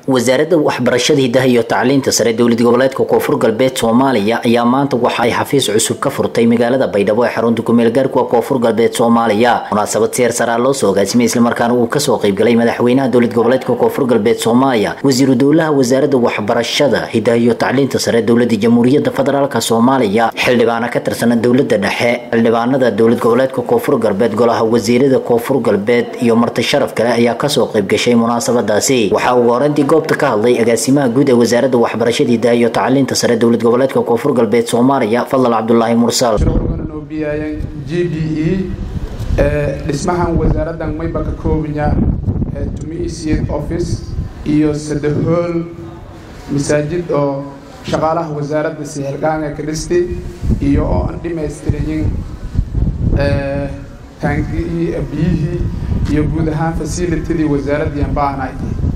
wasaaradda waxbarashada hidaha iyo tacliinta sare dowlad goboleedka koonfur galbeed soomaaliya ayaa maanta waxa ay xafiis cusub ka furtay magaalada baydhabo ee xarunta kumeelgaarka koonfur galbeed soomaaliya munaasabad seer saraa loo soo agaasimay islamarkaana uu kasoo qaybgalay madaxweynaha dowlad goboleedka koonfur galbeed soomaaliya wasiiru dowlaha wasaaradda waxbarashada hidaha iyo tacliinta sare dowlada jamhuuriyadda federaalk soomaaliya xildhibaana ka tirsana dowlada dhexe xildhibaanada dowlad goboleedka koonfur galbeed golaha wasiirada koonfur galbeed iyo marti sharaf kale ayaa kasoo qaybgashay munaasabadaasi waxaa ugu horeyntii goobta ka hadlay agaasimaha guud ee wasaaradda waxbarashada hidaha iyo tacliinta sare dowlad goboleedka koonfur galbeed soomaaliya fadal cabdulaahi mursal g d e dhismahan wasaaraddan mayba ka koobaya tumiisiad office iyo sadahool masaajid oo shaqaalaha wasaaradda sihelgaanga ka dhistay iyo oo aan dhimaystirayin taangii biyihii iyo guud ahaan facilitydii wasaaraddii aan baahnay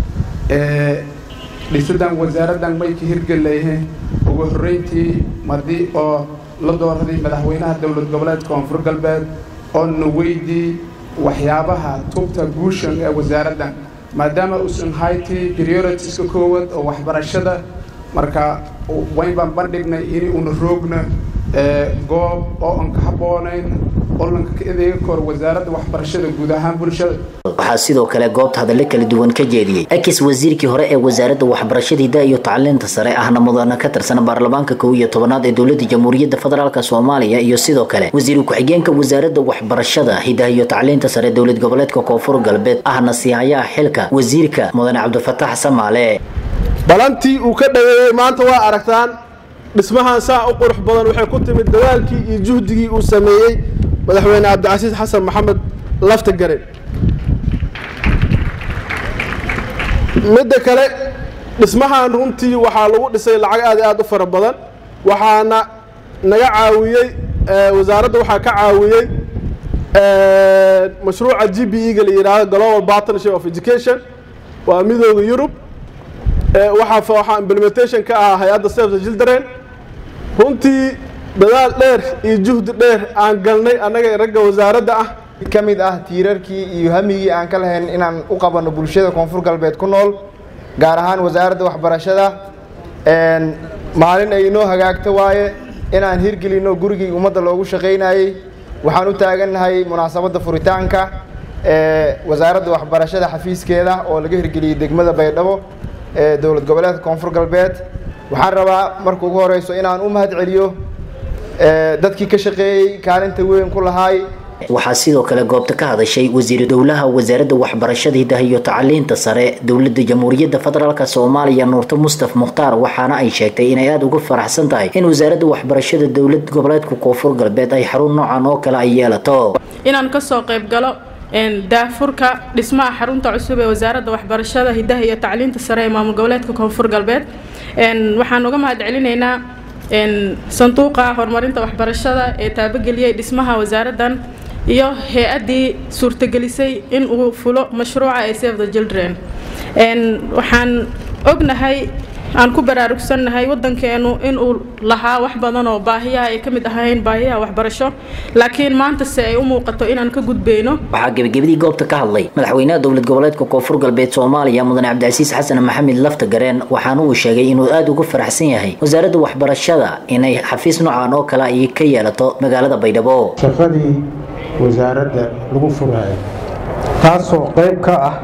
dhisadan wasaaraddan may ka hirgelaye ugu horreyntii madi oo la dooraday madaxweynaha dowlad goboleedka koonfur galbeed oo na weydii waxyaabaha tubta guushan ee wasaaraddan maadaama uusan haytii prioritiska koowaad oo waxbarashada marka wayn baan bandhignay in una roogna goob oo aan ka habboonayn oo lanka ka adeega kor wasaaradda waxbarashada guud ahaan bulshada waxaa sidoo kale goobta hadallo kala duwan ka jeediyey akis wasiirkii hore ee wasaaradda waxbarashada hidaha iyo tacliinta sare ahna mudana ka tirsan baarlamaanka kow iyo tobanaad ee dowlada jamhuuriyadda federaalk soomaaliya iyo sidoo kale wasiiru ku-xigeenka wasaaradda waxbarashada hidaha iyo tacliinta sare dowlad goboleedka koonfur galbeed ahna siihayaha xilka wasiirka mudane cabdifatax samaale balantii uu ka dhaweeyey maanta waa aragtaan dhismahan saa u qurux badan waxay ku timid dadaalkii iyo juhdigii uu sameeyey madaxweyne cabdicasiis xasan maxamed lafta garen midda kale dhismahan runtii waxaa lagu dhisay lacag aad aad u fara badan waxaana naga caawiyey wasaaradda waxaa ka caawiyey mashruuca g b e-ga la yidhaahdo global partnership of education waa midooda yurub waxaa waxaa implementation ka ahaa hay-adda save the children runtii dadaal dheer iyo juhdi dheer aan galnay annaga ragga wasaaradda ah ka mid ah tiirarkii iyo hamigii aan ka lahayn inaan u qabanno bulshada koonfur galbeed ku nool gaar ahaan wasaaradda waxbarashada maalin ay inoo hagaagto waaye inaan hirgelinno gurigii ummadda loogu shaqaynayey waxaan u taagannahay munaasabadda furitaanka ee wasaaradda waxbarashada xafiiskeeda oo laga hirgeliyey degmada baydhabo ee dowlad goboleedka koonfur galbeed waxaan rabaa marka ugu horeyso inaan u mahad celiyo dadkii ka shaqeeyey kaalinta weyn ku lahaay waxaa sidoo kale goobta ka hadashay wasiiru dowlaha wasaaradda waxbarashada hidaha iyo tacliinta sare dowlada jamhuuriyadda federaalk soomaaliya nuurto mustaf mukhtaar waxaana ay sheegtay inay aada uga faraxsan tahay in wasaaradda waxbarashada dowlad goboleedka koonfur galbeed ay xarun noocan oo kale ay yeelato inaan kasoo qayb galo daafurka dhismaha xarunta cusub ee wasaaradda waxbarashada hidaha iyo tacliinta sare ee maamul goboleedka koonfur galbeed waxaan uga mahad celinaynaa sanduuqa horumarinta waxbarashada ee taabageliyey dhismaha wasaaraddan iyo hay-addii suurtagelisay in uu fulo mashruuca ee save the children waxaan ognahay aan ku baraarugsannahay waddankeenu inuu lahaa wax badan oo baahiyaha ay ka mid ahayn baahiyaha waxbarasho laakiin maanta se ay u muuqato inaan ka gudbayno waxaa gebagabadii goobta ka hadlay madaxweynaha dowlad goboleedka koonfur galbeed soomaaliya mudane cabdicasiis xasan maxamed lafta gareen waxaana uu sheegay inuu aada uga faraxsan yahay wasaaradda waxbarashada inay xafiis noocan oo kale ay ka yeelato magaalada baydhabo shaqadii wasaaradda lagu furaayo taasoo qayb ka ah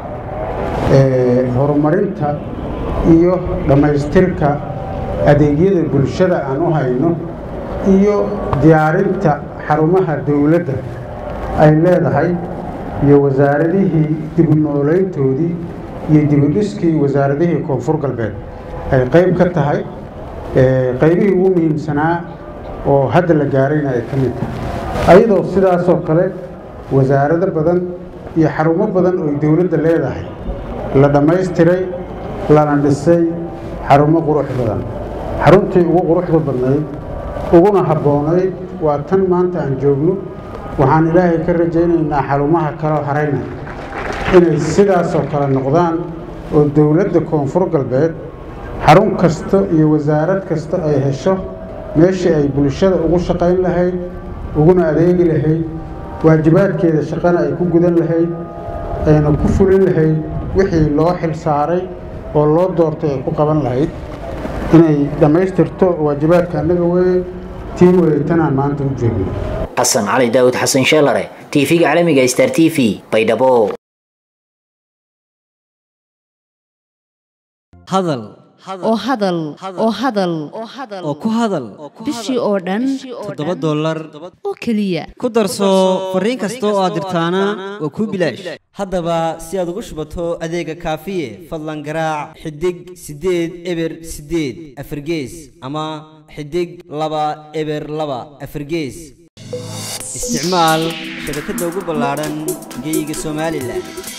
horumarinta iyo dhammaystirka adeegyada bulshada aan u hayno iyo diyaarinta xarumaha dowladda ay leedahay iyo wasaaradihii dibunooleyntoodii iyo dibudhiskii wasaaradihii koonfur galbeed ay qayb ka tahay qaybihii ugu muhiimsanaa oo hadda la gaarayna ay ka mid tahay ayadoo sidaasoo kale wasaarado badan iyo xarumo badan oo dowladda leedahay la dhammaystiray lana dhisay xarumo qurux badan xaruntii ugu quruxda badnayd uguna habboonayd waa tan maanta aan joogno waxaan ilaahay ka rajaynaynaa xarumaha kaleo harayna inay sidaasoo kale noqdaan oo dowladda koonfur galbeed xarun kasta iyo wasaarad kasta ay hesho meeshii ay bulshada ugu shaqayn lahayd uguna adeegi lahayd waajibaadkeeda shaqana ay ku gudan lahayd ayna ku fulin lahayd wixii loo xil saaray oo loo doortay ay ku qaban lahayd inay dhammaystirto waajibaadka annaga weeye tii wareegtanaan maanta u joogno xasan cali daawud xasan sheelare tv-ga caalamiga star t v baydhabo hadal oo hadal oo hadal oo ku hadal bishii oo dhan toddoba dollar oo keliya ku darso fariin kasta oo aad dirtaana waa kuu bilaash haddaba si aad ugu shubato adeega kaafiye fadlan garaac xidig siddeed eber siddeed afargees ama xidig laba eber laba afargees isticmaal shabakadda ugu ballaadhan geyga somalilan